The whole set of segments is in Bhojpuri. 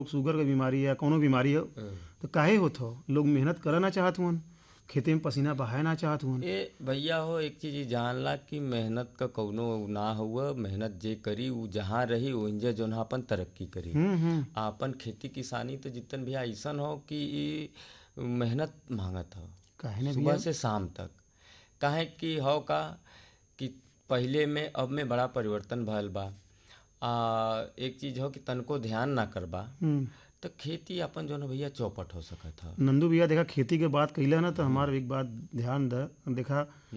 शुगर के बीमारी या कौनो बीमारी हो तो काहे होत हो लोग मेहनत करे ना चाहत हुअन खेते में पसीना बहाए ना चाहत हुअन ए भैया हो एक चीज ई जानला कि मेहनत का कौनो ना हुआ मेहनत जे करी उ जहाँ रही ओहिजे जोन है अपन तरक्की करी हम्म हम्म आपन खेती किसानी तो जितन भी ऐसन हो कि ई मेहनत मांगत हो काहे ना सुबह से शाम तक काहे कि हो का कि पहिले में अब में बड़ा परिवर्तन भयल बा आ एक चीज हो कि तनको ध्यान ना करबा हम्म तो खेती अपन जोन है भैया चौपट हो सकत है नंदू भैया देखा खेती के बात कैला ना तो हमार एक बात ध्यान द देखा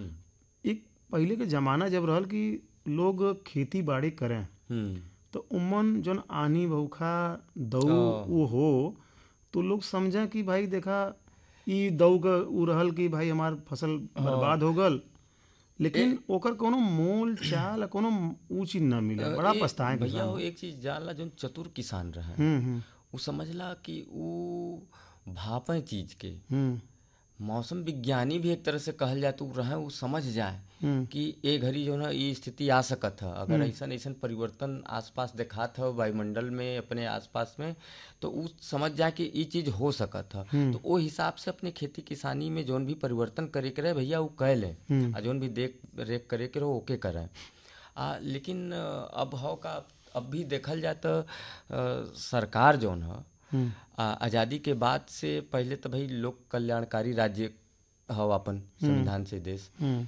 एक पहले के जमाना जब रहल कि लोग खेती बाड़ी करें हम्म तो उमन जोन आनी बौखा दऊ वो हो तो लोग समझा कि भाई देखा ई दऊ का उ रहल कि भाई हमार फसल बर्बाद हो गल लेकिन ओकर कोनो मोल चाल कोनो ऊ चीज ना मिले बड़ा ए, पछताए के भैया वो एक चीज जानला जोन चतुर किसान रहे हम्म हम्म उ समझला कि उ भापे चीज के हम्म मौसम विज्ञानी भी एक तरह से कहल जाए तो उ रहे उ समझ जाए हम्म कि ए घड़ी जो है ये स्थिति आ सकत है अगर ऐसा ऐसा परिवर्तन आसपास दिखात है वायुमंडल में अपने आसपास में तो उ समझ जाए कि ये चीज हो सकत है तो वो हिसाब से अपने खेती किसानी में जोन भी परिवर्तन करे के रहे भैया वो कह ले आ जोन भी देख रेख करे के रहो ओके करे आ लेकिन अ, अब हो का अब भी देखल जाए तो अ, सरकार जोन है आ, आज़ादी के बाद से पहले तो भाई लोक कल्याणकारी राज्य हो अपन संविधान से देश हम्म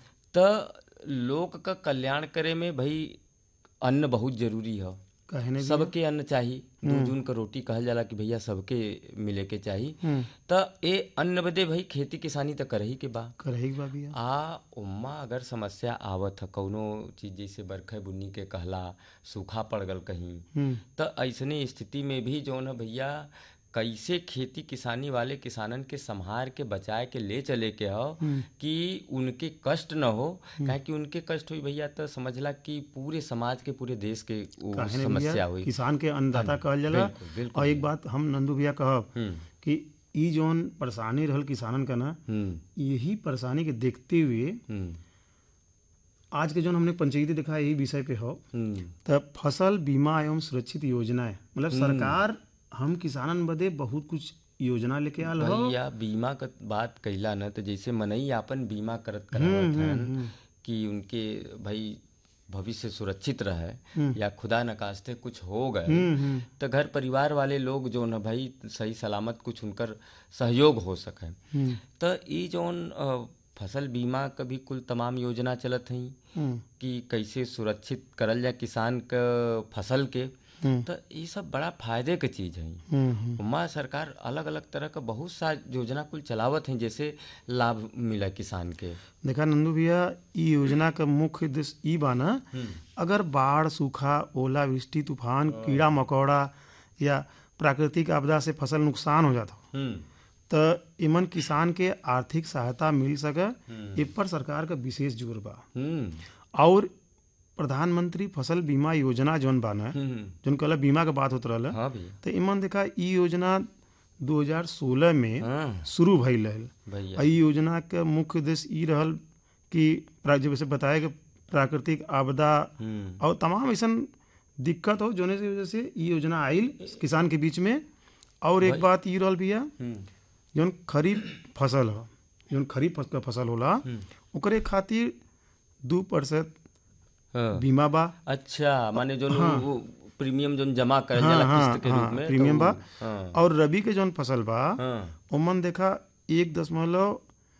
त लोक का कल्याण करे में भाई अन्न बहुत जरूरी है काहे ने सबके अन्न चाहिए दो जून का रोटी कहल जाला कि भैया सबके मिले के चाहिए हम्म त ए अन्न बदे भाई खेती किसानी तो करही के बा करही के बा भैया आ उम्मा अगर समस्या आवत है कौनो चीज जैसे बरखे बुन्नी के कहला सूखा पड़ गल कहीं हम्म त ऐसने स्थिति में भी जौन है भैया कैसे खेती किसानी वाले किसानन के संहार के बचाए के ले चले के हो कि उनके कष्ट न हो काहे कि उनके कष्ट हुई भैया तो समझला कि पूरे समाज के पूरे देश के वो काहे ने समस्या भैया हुई किसान के अन्नदाता कहल जाला बिल्कुल, बिल्कुल। और एक बात हम नंदू भैया कहब हम्म कि ई जोन परेशानी रहल किसानन का ना हम्म यही परेशानी के देखते हुए हम्म आज के जोन हमने पंचायती देखा यही विषय पे हो हम्म तब फसल बीमा एवं सुरक्षित योजनाएं मतलब सरकार हम किसानन बदे बहुत कुछ योजना लेके आल हो भैया बीमा का बात कैला न तो जैसे मनई आपन बीमा करत करावत हन कि उनके भाई भविष्य सुरक्षित रहे या खुदा नकास्ते कुछ हो गए तो घर परिवार वाले लोग जो न भाई सही सलामत कुछ उनकर सहयोग हो सके तो ई जोन अ, फसल बीमा का भी कुल तमाम योजना चलत हई हम्म, कि कैसे सुरक्षित करल जाए किसान क फसल के तो ये सब बड़ा फायदे के चीज है हम्म, हम्म, उमा सरकार अलग अलग तरह का बहुत सा योजना कुल चलावत हैं जैसे लाभ मिला किसान के देखा नंदू भैया ई योजना का मुख्य उद्देश्य ई बा ना अगर बाढ़ सूखा ओलावृष्टि तूफान कीड़ा मकोड़ा या प्राकृतिक आपदा से फसल नुकसान हो जाता हो हम्म त इमन किसान के आर्थिक सहायता मिल सके इ पर सरकार का विशेष जोर बा हम्म और प्रधानमंत्री फसल बीमा योजना जौन बा ना हम्म जौन कहला बीमा के बात होत रहल हाँ भैया तो इमन देखा ई योजना 2016 में हाँ शुरू भइल रहल भैया आ ई योजना के मुख्य उद्देश्य ई रहल कि प्रा- जैसे बताया कि प्राकृतिक आपदा हम्म और तमाम ऐसन दिक्कत हो जोने की वजह से ई योजना आइल किसान के बीच में और एक बात ई रहल भैया हम्म जौन खरीफ फसल हो जौन खरीफ फस- का फसल होला ओकरे खातिर दू प्रतिशत हाँ। बीमा बा अच्छा माने जो वो प्रीमियम जो जमा करल हाँ, जाला हाँ, किस्त के हाँ, रूप में तो प्रीमियम बा वो- हाँ और रबी के जौन फसल बा हाँ ओमन देखा एक दशमलव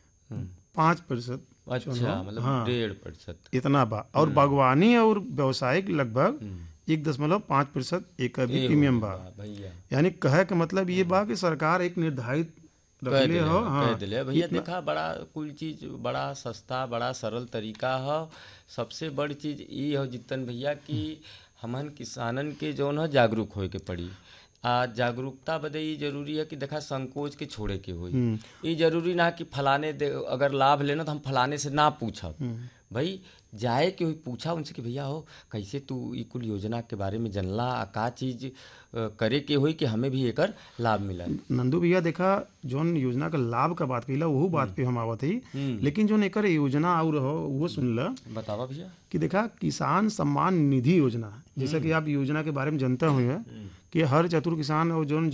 पाँच प्रतिशत अच्छा मतलब डेढ़ प्रतिशत इतना बा और बागवानी और व्यवसायिक लगभग एक दशमलव पाँच प्रतिशत एक भी प्रीमियम बा हाँ, भैया यानी कहे के मतलब ये बा कि सरकार एक निर्धारित कह रखले दिले हो कह हाँ दिले भैया देखा बड़ा कुल चीज बड़ा सस्ता बड़ा सरल तरीका हो सबसे बड़ी चीज ई हो जितन भैया कि हमन किसानन के जौन है जागरूक होए के पड़ी आ जागरूकता बदे ई जरूरी है कि देखा संकोच के छोड़े के होई ई जरूरी ना कि फलाने दे अगर लाभ लेना तो हम फलाने से ना पूछब भाई जाए के हुई पूछा उनसे कि भैया हो कैसे तू ई कुल योजना के बारे में जनला आ का चीज अ, करे के होई कि हमें भी एकर लाभ मिला नंदू भैया देखा जौन योजना का लाभ का बात कही वहू बात पे हम आवत ही लेकिन जौन एकर योजना और हो वो सुन ल बतावा भैया कि देखा किसान सम्मान निधि योजना जैसा कि आप योजना के बारे में जानते हुए हैं कि कि हर चतुर किसान और जौन